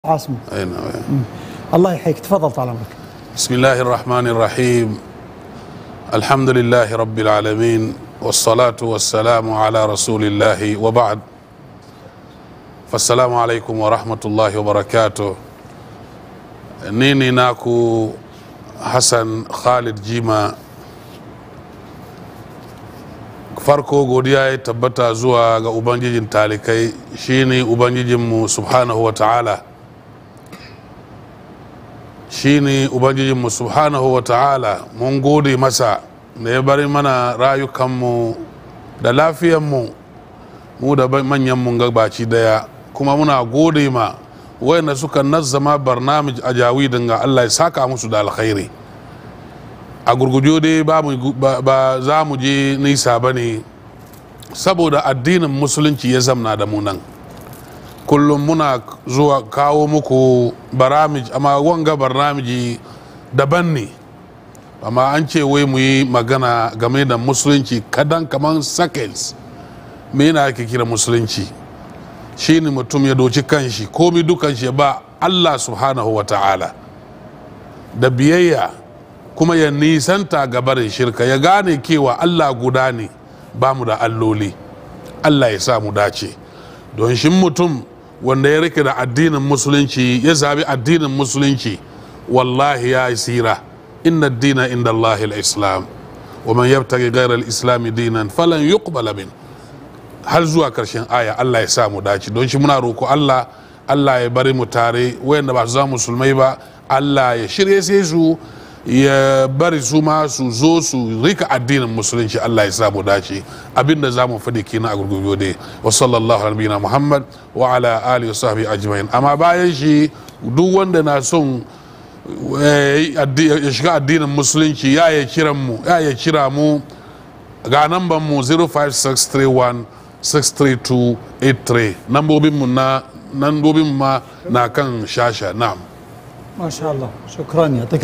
عاصمة أي نعم الله يحييك تفضل طال عمرك بسم الله الرحمن الرحيم الحمد لله رب العالمين والصلاة والسلام على رسول الله وبعد فالسلام عليكم ورحمة الله وبركاته نيني ناكو حسن خالد جيما farko godiya ya tabbata zuwa ga ubangijin talikai shine ubangijinmu subhanahu wa ta'ala shine ubangijinmu subhanahu wa ta'ala mun gode masa da ya bari mana rayukanmu da lafiyanmu mu da manyanmu gabaci daya kuma muna gode ma wayanda suka nazzama barnamij a jawidin ga allah ya saka musu da alkhairi a gurgujo dai ba za mu je nisa ba ne saboda addinin musulunci ya zamna da mu nan kullum muna zuwa kawo muku baramij amma wanga barnamiji daban ne amma an ce wai mu yi magana game da musulunci kadan kaman seconds me yana ake kira musulunci shi ne mutum ya doci kanshi komi dukan shi ba allah subhanahu wa ta'ala da biyayya kuma ya nisanta gabarin shirka ya gane kewa allah guda ne ba mu da alloli allah ya sa mu dace don shi mutum wanda ya rike da addinin musulunci ya zabi addinin musulunci wallahi ya yi sira inna dina inda allahi al-islam wa man yabtaghi ghayra al-islam dinan falan yuqbala min har zuwa karshen aya allah ya sa mu dace don shi muna roko allah allah ya bari mu tare wayanda ba su zama musulmai ba allah ya shirye sai su ya bari su ma su zo su rika addinin musulunci Allah ya samu dace abinda za mu faɗi kenan a gurgurbiyo dai wa sallallahu alaihi na muhammad wa ala alihi wa sahbihi ajma'in amma bayan shi duk wanda na son ya shiga addinin musulunci ya ya kiran mu ya ya kira mu ga namban mu 05631 63283 nambobin mu na nambobin ma na kan shasha na'am ما شاء الله شكرا يعطيك